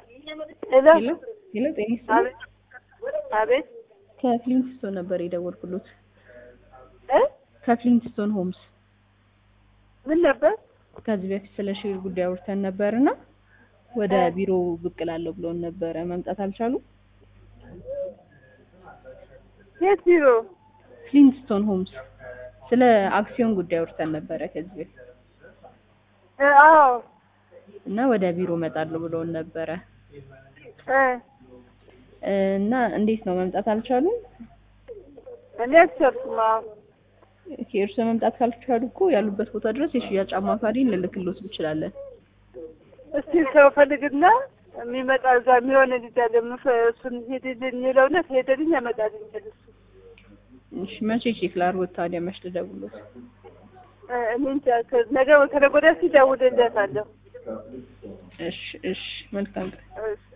ሄሎ ሄሎ ሄሎ፣ ጤና ይስጥልኝ። አቤት አቤት ከፍሊንትስቶን ነበር የደወልኩሎት። እ ከፍሊንትስቶን ሆምስ ምን ነበር? ከዚህ በፊት ስለ ሼር ጉዳይ አውርተን ነበርና ወደ ቢሮ ብቅ እላለሁ ብሎን ነበረ። መምጣት አልቻሉም። የት ቢሮ? ፍሊንትስቶን ሆምስ ስለ አክሲዮን ጉዳይ አውርተን ነበረ ከዚህ በፊት እ አዎ እና ወደ ቢሮ እመጣለሁ ብሎን ነበረ እ እና እንዴት ነው መምጣት አልቻሉም? እኔ አልቻልኩም። አዎ ኦኬ፣ እርስዎ መምጣት ካልቻሉ እኮ ያሉበት ቦታ ድረስ የሽያጭ አማካሪ ልልክሎት እንችላለን። እስቲ ሰው ፈልግና የሚመጣ እዛ የሚሆን ልጅ አለ ምፈ- እሱን ሄድልኝ ይለውና ከሄደልኝ ያመጣልኝ እሱ እሺ፣ መቼ ቼክ ላድርጎት ታዲያ? መች ልደውልሎት? እ እኔ እንጃ ከ- ነገ ከነገ ወዲያ እስኪ እደውልለታለሁ። እሺ፣ እሺ፣ መልካም ቀን። እሺ